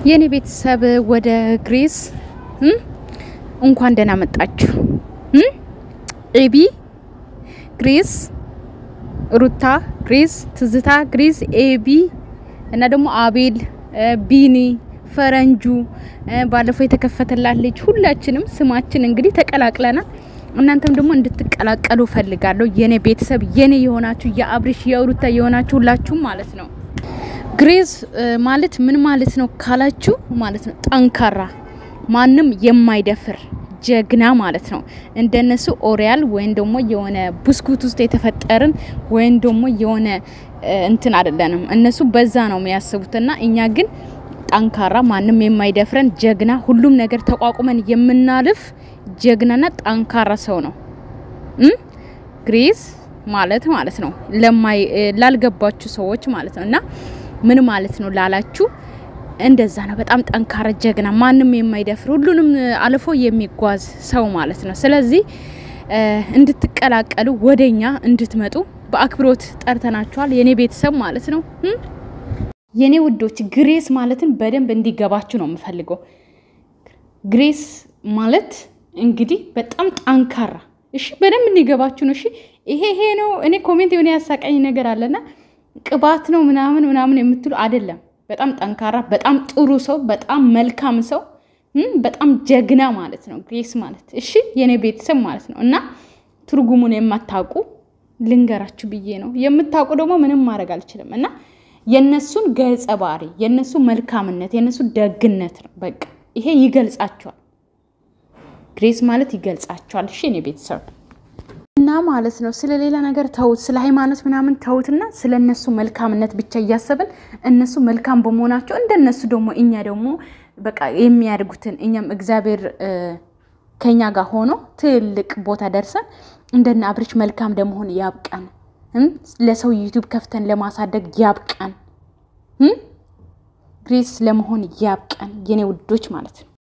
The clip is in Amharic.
የኔ ቤተሰብ ወደ ግሬስ እንኳን ደህና መጣችሁ። ኤቢ ግሬስ፣ ሩታ ግሬስ፣ ትዝታ ግሬስ፣ ኤቢ እና ደግሞ አቤል፣ ቢኒ፣ ፈረንጁ ባለፈው የተከፈተላት ልጅ ሁላችንም ስማችን እንግዲህ ተቀላቅለናል። እናንተም ደግሞ እንድትቀላቀሉ ፈልጋለሁ። የኔ ቤተሰብ የኔ የሆናችሁ የአብሪሽ የሩታ የሆናችሁ ሁላችሁም ማለት ነው። ግሬስ ማለት ምን ማለት ነው ካላችሁ ማለት ነው ጠንካራ ማንም የማይደፍር ጀግና ማለት ነው። እንደነሱ ኦሪያል ወይም ደግሞ የሆነ ብስኩት ውስጥ የተፈጠርን ወይም ደግሞ የሆነ እንትን አይደለንም። እነሱ በዛ ነው የሚያስቡትና እኛ ግን ጠንካራ ማንም የማይደፍረን ጀግና፣ ሁሉም ነገር ተቋቁመን የምናልፍ ጀግናና ጠንካራ ሰው ነው ግሬስ ማለት ማለት ነው። ለማይ ላልገባችሁ ሰዎች ማለት ነው እና ምን ማለት ነው ላላችሁ እንደዛ ነው። በጣም ጠንካራ ጀግና፣ ማንም የማይደፍር ሁሉንም አልፎ የሚጓዝ ሰው ማለት ነው። ስለዚህ እንድትቀላቀሉ ወደኛ እንድትመጡ በአክብሮት ጠርተናችኋል። የኔ ቤተሰብ ማለት ነው። የኔ ውዶች ግሬስ ማለትን በደንብ እንዲገባችሁ ነው የምፈልገው። ግሬስ ማለት እንግዲህ በጣም ጠንካራ እሺ፣ በደንብ እንዲገባችሁ ነው። እሺ፣ ይሄ ይሄ ነው። እኔ ኮሜንት የሆነ ያሳቀኝ ነገር አለና ቅባት ነው ምናምን ምናምን የምትሉ አይደለም። በጣም ጠንካራ፣ በጣም ጥሩ ሰው፣ በጣም መልካም ሰው፣ በጣም ጀግና ማለት ነው ግሬስ ማለት እሺ፣ የኔ ቤተሰብ ማለት ነው። እና ትርጉሙን የማታውቁ ልንገራችሁ ብዬ ነው። የምታውቁ ደግሞ ምንም ማድረግ አልችልም። እና የነሱን ገጸ ባህሪ፣ የነሱ መልካምነት፣ የነሱ ደግነት ነው በቃ ይሄ ይገልጻቸዋል። ግሬስ ማለት ይገልጻቸዋል። እሺ የኔ ቤተሰብ እና ማለት ነው ስለ ሌላ ነገር ተውት፣ ስለ ሃይማኖት ምናምን ተውትና ስለ እነሱ መልካምነት ብቻ እያሰብን እነሱ መልካም በመሆናቸው እንደነሱ ደግሞ እኛ ደግሞ በቃ የሚያድጉትን እኛም እግዚአብሔር ከኛ ጋር ሆኖ ትልቅ ቦታ ደርሰን እንደነ አብርሽ መልካም ለመሆን ያብቃን። ለሰው ዩቱብ ከፍተን ለማሳደግ ያብቃን። ግሬስ ለመሆን ያብቃን የኔ ውዶች ማለት ነው።